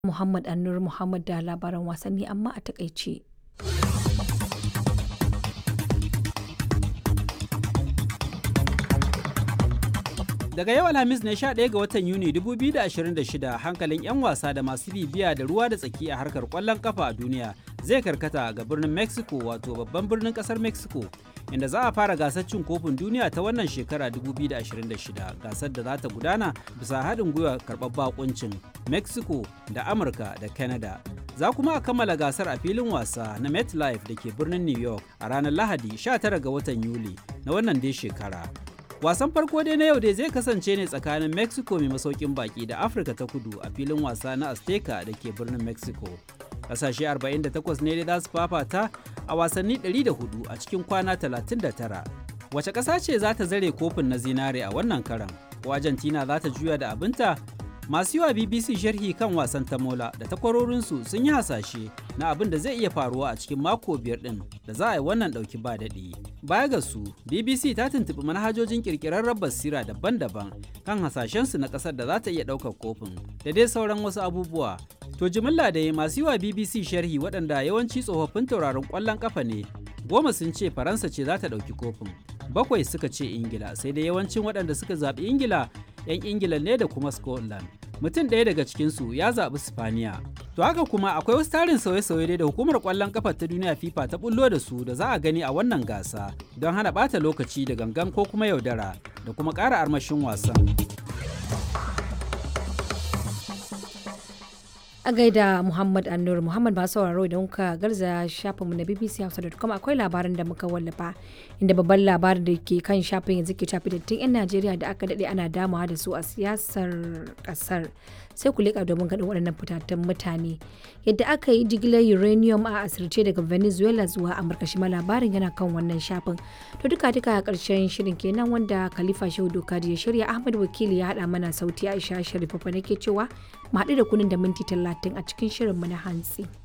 Muhammad Annur Muhammad da labaran wasanni amma a takaice. Daga yau Alhamis ne 11 ga watan Yuni 2026 hankalin 'yan wasa da masu bibiya da ruwa da tsaki a harkar kwallon kafa a duniya zai karkata ga birnin Mexico wato babban birnin kasar Mexico inda za a fara gasar cin kofin duniya ta wannan shekara 2026 gasar da za ta gudana bisa haɗin gwiwa karɓar bakuncin Mexico da Amurka da Canada. Za kuma a kammala gasar a filin wasa na MetLife da ke birnin New York a ranar Lahadi 19 ga watan Yuli na wannan dai shekara. Wasan farko dai na yau dai zai kasance ne tsakanin Mexico mai masaukin baki da Afirka ta kudu a filin wasa na Azteca da ke birnin Mexico. Kasashe 48 ne dai za su fafata a wasanni 104 a cikin kwana 39. Wace ƙasa ce za ta zare kofin na zinare a wannan karan? Ko Argentina za ta juya da abinta? Masu yiwa BBC sharhi kan wasan tamola da takwarorinsu sun yi hasashe na abin da zai iya faruwa a cikin mako biyar ɗin da za a yi wannan ɗauki ba daɗi. Baya ga su, BBC ta tuntuɓi manhajojin ƙirƙirarren basira daban-daban kan hasashensu na ƙasar da za ta iya ɗaukar kofin da dai sauran wasu abubuwa. To jimilla da masu yiwa BBC sharhi waɗanda yawanci tsofaffin tauraron ƙwallon ƙafa ne, goma sun ce Faransa ce za ta ɗauki kofin. Bakwai suka ce Ingila, sai dai yawancin waɗanda suka zaɓi Ingila 'yan Ingila ne da kuma Scotland. Mutum ɗaya daga cikinsu ya zaɓi Spaniya. To haka kuma akwai wasu tarin sauye-sauye da hukumar ƙwallon ƙafa ta duniya FIFA ta bullo da su da za a gani a wannan gasa don hana ɓata lokaci da gangan ko kuma yaudara da kuma ƙara armashin wasan. a gaida Muhammad Annur Muhammad ba sauraro idan kuka garza shafinmu na BBC Hausa.com akwai labarin da muka wallafa inda babban labarin da ke kan shafin yanzu ke tafi dattin 'yan Najeriya da aka daɗe ana damawa da su a siyasar ƙasar sai ku leƙa domin ganin waɗannan fitattun mutane yadda aka yi jigilar uranium a asirce daga Venezuela zuwa Amurka shi ma labarin yana kan wannan shafin to duka duka a ƙarshen shirin kenan wanda Khalifa Shehu Dokadi ya shirya Ahmad Wakili ya haɗa mana sauti Aisha Sharifa nake cewa mu haɗu da kunin da minti talatin a cikin shirinmu na hantsi.